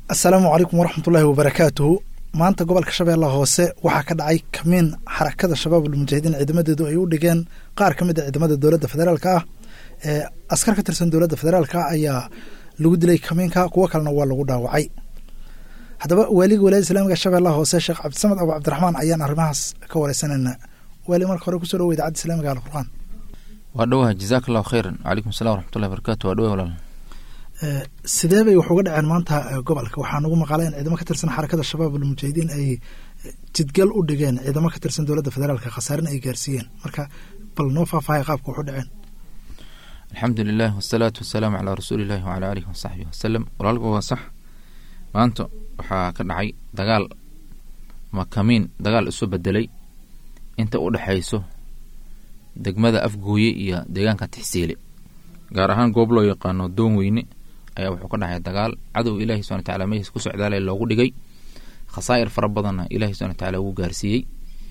asalaamu calaykum waraxmatullaahi wabarakaatuhu maanta gobolka shabeellaha hoose waxaa ka dhacay kamiin xarakada shabaabul mujaahidiin ciidamadeedu ay u dhigeen qaar ka mid a ciidamada dowladda federaalka ah ee askar ka tirsan dowladda federaalka ayaa lagu dilay kamiinka kuwo kalena waa lagu dhaawacay haddaba waaliga walaayada islaamiga shabeellaha hoose sheekh cabdisamed abu cabdiraxmaan ayaan arrimahaas ka wareysanayna waali marka hore kusoo dhawo idaacadda islamiga alfurqaan waa dhowaha jazaak allahu khayran wacalaykum salam waraxmatullahi barakatu waa dhowaha walaal sidee bay wax uga dhaceen maanta gobolka waxaa nagu maqaalay in ciidamo ka tirsan xarakada shabaabul mujaahidiin ay jidgal u dhigeen ciidamo ka tirsan dowladda federaalka khasaarina ay gaarsiiyeen marka bal noo faahfaahaya qaabka wax u dhaceen alxamdu lilah wasalaatu wasalaamu calaa rasuuli illahi wacala aalihi wasaxbihi wasalam walaalka waa sax maanta waxaa ka dhacay dagaal ama kamiin dagaal isu bedelay inta u dhexayso degmada afgooye iyo deegaanka tixsiile gaar ahaan goob loo yaqaano doon weyne ayaa wuxuu ka dhacay dagaal cadow ilaahi subana wataala mehiis ku socdaalay loogu dhigay khasaa'ir fara badanna ilahi subana wataala wuu gaarsiiyey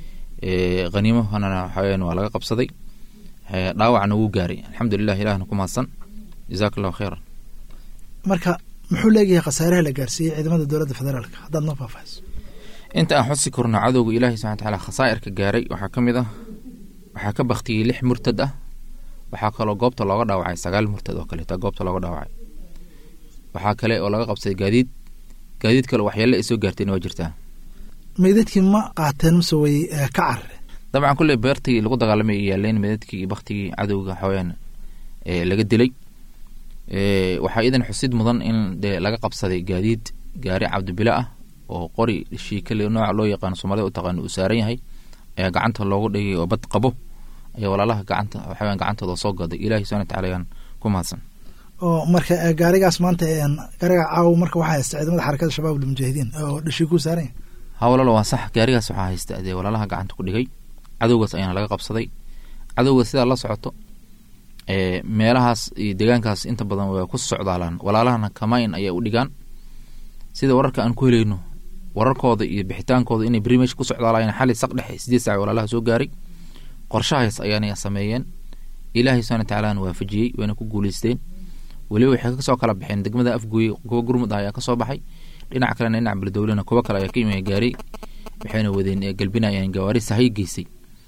haniimahana waxaweyaan waa laga qabsaday dhaawacna wuu gaaray alxamdulilah ilahna ku mahadsan jazaak allahu khayran marka muxuu leegayahay khasaaraha la gaarsiiyey ciidamada dowladda federaalka haddaad noo faahfaahiso inta aan xusi korno cadowga ilaahi subana wataala khasaa'irka gaaray waxaa ka mid ah waxaa ka baktiyey lix murtad ah waxaa kaloo goobta looga dhaawacay sagaal murtad oo kaleeta goobta looga dhaawacay waxaa kale oo laga qabsaday gaadiid gaadiid kale waxyaale ay soo gaarteen waa jirtaa meydadkii ma qaateen mase way ka carare dabcan kulley beertii lagu dagaalamay ay yaaleen meydadkii baktigii cadowga waxaweyaan laga dilay waxaa iidan xusid mudan in dee laga qabsaday gaadiid gaari cabdibile ah oo qori shiikale nooca loo yaqaano soomaalida u taqaano uu saaran yahay ayaa gacanta loogu dhigay oo bad qabo ayaa walaalaha gacanta waxaweyaan gacantooda soo gaday ilahi subana wataala ayaan ku mahadsan oo marka gaarigaas maanta gaariga caawo marka waxaa haysta ciidamada xarakada shabaabul mujaahidiin oo dhishii ku saaran yahay ha walaalo waa sax gaarigaas waxaa haysta dee walaalaha gacanta ku dhigay cadowgaas ayaana laga qabsaday cadowga sidaa la socoto meelahaas iyo deegaankaas inta badan waa ku socdaalaan walaalahana kamayn ayay u dhigaan sida wararka aan ku helayno wararkooda iyo bixitaankooda inay beri meesha ku socdaalayeen xali saq dhexe sideed saac walaalaha soo gaaray qorshahaas ayaana sameeyeen ilaahay subana watacalana waafajiyey wayna ku guuleysteen weliba waxay kasoo kala baxeen degmada afgooye kuwa gurmud ah ayaa kasoo baxay dhinac kalena dhinac beledowlena kuwo kale ayaa ka yimi gaaray waxayna wadeen galbinayeen gawaari sahay geysay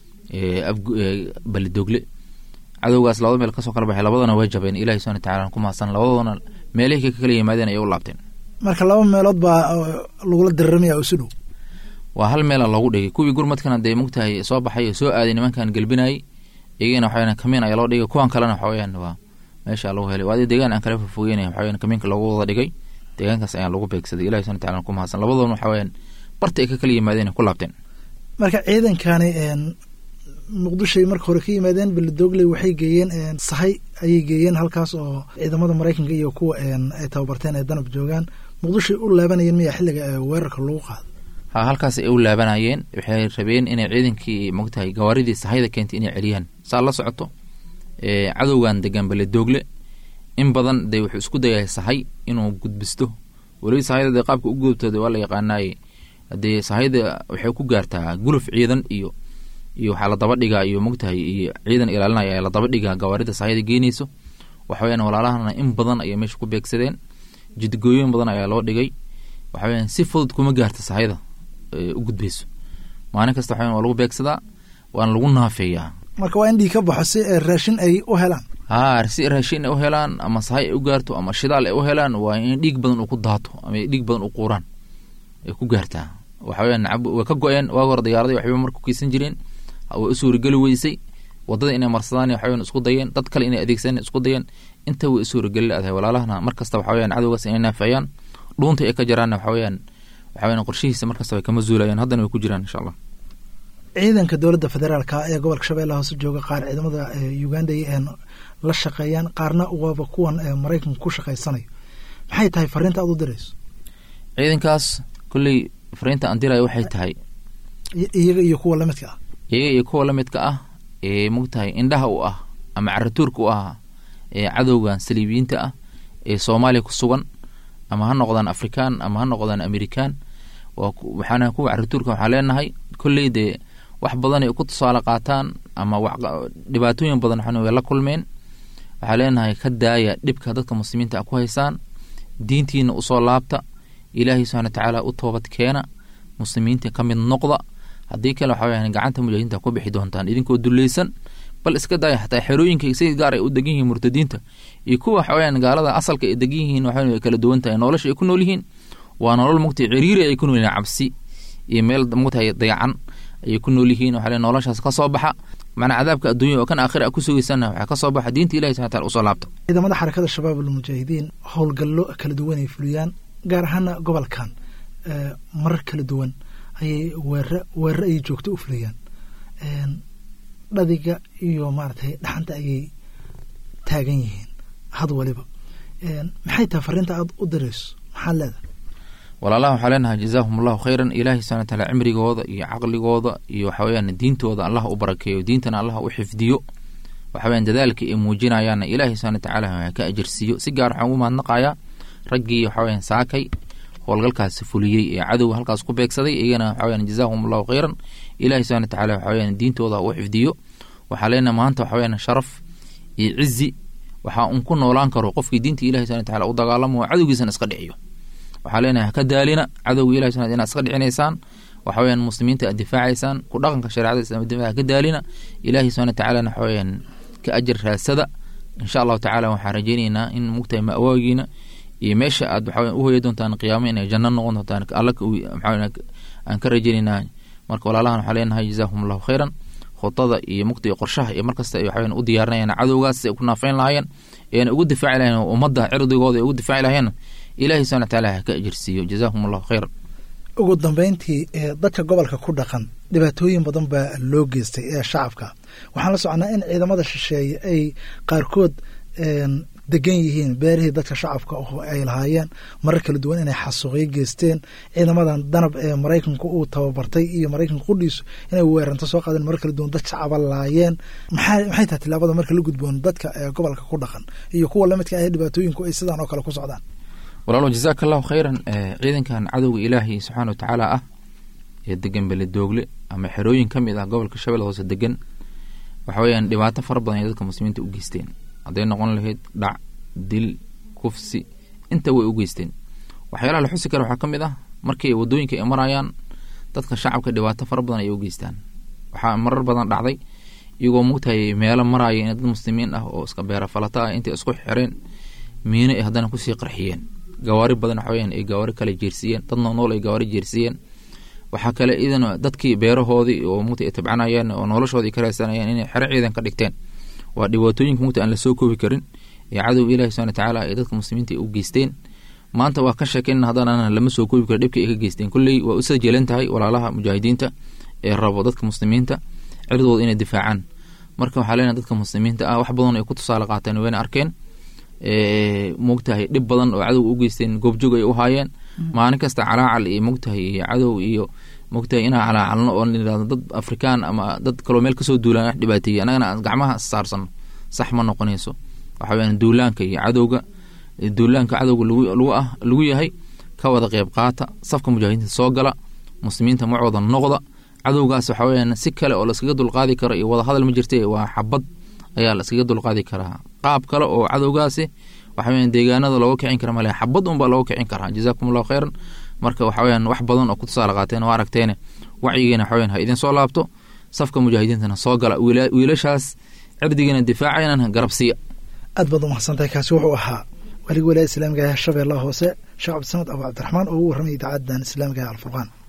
beledogle cadowgaas labada meel kasoo kala baxay labadana way jabeen ilahi subana watacala ku mahadsan labadoodana meelihii ka kala yimaadeen ayay u laabteen marka laba meelood baa lagula diriramaya isu dhow waa hal meela loogu dhigay kuwii gurmadkana dee mugtahay soo baxay oo soo aaday nimankan galbinayay iyagana waxaweyan kamiin ayaa loo dhigay kuwan kalena waxaweyaan waa meesha lagu helay waadi deegaan aan kala fofogeynay waxaweyan kamiinka loogu wada dhigay deegaankaas ayaan lagu beegsaday ilahi subana wataala ku mahadsan labadoona waxaweyaan barta ay ka kala yimaadeen ku laabteen marka ciidankani muqdishoay marka hore ka yimaadeen beledogley waxay geeyeen sahay ayay geeyeen halkaas oo ciidamada maraykanka iyo kuwa ay tababarteen ee danab joogaan muqdishoay u laabanayeen miyaa xilliga weerarka lagu qaado ha halkaas ay u laabanayeen waxay rabeen inay ciidankii mogtahay gawaaridii sahayda keentay inay celiyaan saa la socoto cadowgan degan beledogle in badan dee wuxuu isku dayahay sahay inuu gudbisto weliba sahayda dee qaabka u gudubtooda waa la yaqaanaaye dee sahayda waxay ku gaartaa guluf ciidan iyo iyo waxaa la daba dhigaa iyo mogtahay iyo ciidan ilaalinaya ayaa la daba dhigaa gawaarida sahayda geenayso waxaweyaan walaalahana in badan ayay meesha ku beegsadeen jidgooyin badan ayaa loo dhigay waxaweyaan si fudud kuma gaarta sahayda u gudbayso maalin kasta waxaweyan waa lagu beegsadaa waana lagu naafeeyaa marka waa in dhiig ka baxo si raashin ay u helaan haa si raashin ay u helaan ama sahay ay u gaarto ama shidaal ay u helaan waa in dhiig badan uu ku daato ama dhiig badan u quuraan ay ku gaartaa waxaweyaan waa ka go-een waag hore diyaaraday waxba marku keysan jireen way u suurageli weysay wadada inay marsadaan waxaweyan isku dayeen dad kale inay adeegsadeen isku dayeen inta way u suurageli leedahay walaalahana mar kasta waxaweyaan cadowgaas inay naafeeyaan dhuunta ay ka jaraanna waxaweyaan waxaweyan qorshihiisa mar kasta way kama zuulayaan haddana way ku jiraan insha allah ciidanka dowladda federaalka ee gobolka shabeellaha hoose jooga qaar ciidamada uganda la shaqeeyaan qaarna waaba kuwan maraykanka ku shaqaysanayo maxay tahay fariinta aad u dirayso ciidankaas kolley fariinta aan diraya waxay tahay iyaga iyo kuwa lamidka ah iyaga iyo kuwa lamidka ah ee mogtahay indhaha u ah ama caratuurka u ah ee cadowgan saliibiyiinta ah ee soomaaliya ku sugan ama ha noqdaan afrikaan ama ha noqdaan amerikaan waxaana kuwa caratuurka waxaa leenahay kolley dee wax badan ay ku tusaale qaataan ama dhibaatooyin badan waxan way la kulmeen waxaa leenahay ka daaya dhibka dadka muslimiinta a ku haysaan diintiina usoo laabta ilaahay subxana watacaala u toobad keena muslimiinta ka mid noqda haddii kale waxa weyaan gacanta mujaahidiinta ku bixi doontaan idinkoo dulleysan bal iska daaya xataa xerooyinka si gaar ay u degan yihiin murtadiinta iyo kuwa waxa weyaan gaalada asalka ay degan yihiin waxa way kala duwan tahay nolosha ay ku nool yihiin waa nolol mugtay ciriiri ay ku nool yihiin cabsi iyo meel mugtahay dayacan ayay ku nool yihiin waxa noloshaas ka soo baxa macnaa cadaabka adduunya oo kan aakhira ku sugaysana waxaa ka soo baxa diinta ilahi subxana taala usoo laabta ciidamada xarakada shabaab almujaahidiin howlgallo kala duwan ay fuliyaan gaar ahaana gobolkan marar kala duwan ayay weerre weerre ayay joogto u fuliyaan dhadiga iyo maaragtay dhaxanta ayay taagan yihiin had waliba maxay tahay fariinta aada u dirayso maxaad leedahay walaalaha waxaa leenahay jazaahum allahu khayran ilaahay subxana wataala cimrigooda iyo caqligooda iyo waxa weyaan diintooda allah u barakeeyo diintana allah u xifdiyo waxa weyaan dadaalka ay muujinayaanna ilaahay subxana watacaala ka ajirsiiyo si gaar waxaan ugu mahadnaqayaa raggii waxa weyaan saakay howlgalkaasi fuliyey ee cadowga halkaas ku beegsaday iyagana waxa weyaan jazaahum allahu khayran ilaahay subxana watacaala waxa weyaan diintooda u xifdiyo waxaa leenahay maanta waxa weyaan sharaf iyo cizi waxaa un ku noolaan karo qofkii diinta ilahi subxana wataala u dagaalamo cadowgiisana iska dhiciyo waxaa leenahay haka daalina cadowga ilahi subxana inaad iska dhicinaysaan waxa weyaan muslimiinta aad difaacaysaan ku dhaqanka shareecada islam difaaca haka daalina ilaahi subxana watacaalana waxa weyaan ka ajar raasada insha allahu tacala waxaan rajeyneynaa in mugtahay ma'waagiina iyo meesha aad waxa u hoya doontaan qiyaamo inay janno noqon doontaan alla aan ka rajeyneynaa marka walaalahan waxaa leenahay jazaahum allahu khayran khudada iyo mugtiga qorshaha iyo markasta ay waxaweyan u diyaarinayaan cadowgaas ay ku naafeyn lahaayeen eena ugu difaaci lahayen ummadda cirdigooda ay ugu difaaci lahayeen ilaahay subxana wataala ha ka ajirsiiyo jazaahum allahu khayran ugu dambeyntii dadka gobolka ku dhaqan dhibaatooyin badan baa loo geystay ee shacabka waxaan la soconaa in ciidamada shisheeye ay qaarkood degan yihiin beerihii dadka shacabka oo ay lahaayeen marar kala duwan inay xasuuqyo geysteen ciidamadan danab ee maraykanku uu tababartay iyo maraykanka qudhiisu inay weeranto soo qaadeen marar kala duwan dad shacaba laayeen maxay maxay tahay tilaabada marka la gudboon dadka ee gobolka ku dhaqan iyo kuwa lamidka ah dhibaatooyinku ay sidaan oo kale ku socdaan walaalo jazaaka allahu khayran ciidankan cadowga ilaahay subxaana watacaala ah ee degan beledoogle ama xerooyin ka mid ah gobolka shabeelle hoose degan waxa weyaan dhibaato fara badan ay dadka muslimiinta u geysteen hadday noqon lahayd dhac dil kufsi inta way u geysteen waxyaalaha la xusi kara waxaa ka mid ah markii wadooyinka ay marayaan dadka shacabka dhibaato fara badan ay u geystaan waxaa marar badan dhacday iyagoo mugtahay meelo maraya in dad muslimiin ah oo iska beera falata ah intay isku xireen miino ay haddana kusii qarxiyeen gawaari badan waxa weyaan ay gawaari kale jeersiiyeen dad noolnool ay gawaari jeersiiyeen waxaa kale idan dadkii beerahoodii oo mugta ay tabcanayeen oo noloshoodii ay ka raadsanayeen inay xero ciidan ka dhigteen waa dhibaatooyinka mugta aan lasoo koobi karin ee cadow ilahi subana watacaala ay dadka muslimiinta u geysteen maanta waa ka sheekeyna haddana lama soo koobi karo dhibka ay ka geysteen kolley waa u sajeelan tahay walaalaha mujaahidiinta ee rabo dadka muslimiinta cirdooda inay difaacaan marka waxaa leenahay dadka muslimiinta ah wax badan ay ku tusaale qaateen wayna arkeen mogtahay dhib badan oo cadow u geysteen goobjoog ay u haayeen maalin kasta calaacal iyo mogtahay iyo cadow iyo mogtahay inaa calaacalno oo nirahdo dad afrikaan ama dad kaloo meel kasoo duulaan wax dhibaateeyey annagana aan gacmaha saarsano sax ma noqonayso waxa weyaan duulaanka iyo cadowga duulaanka cadowga lagu ah lagu yahay ka wada qeyb qaata safka mujaahidiinta soo gala muslimiinta macooda noqda cadowgaas waxa weyaan si kale oo laskaga dulqaadi karo iyo wadahadal ma jirta waa xabad ayaa la iskaga dulqaadi karaa qaab kale oo cadowgaasi waxa weyan deegaanada looga kicin kara male xabad unbaa looga kicin karaa jazaakum allahu khayran marka waxa weyaan wax badan oo ku tusaale qaateen waa aragteene wacyigeena waxa weyan ha idin soo laabto safka mujaahidiintana soo gala wiilashaas cirdigiina difaacaynan garabsiiya aad baad umahadsantahay kaasi wuxuu ahaa waligii walaa islaamiga shabeellaha hoose sheekh cabdisamad abu cabdiraxmaan oo ugu warramay idaacadan islaamiga alfurqaan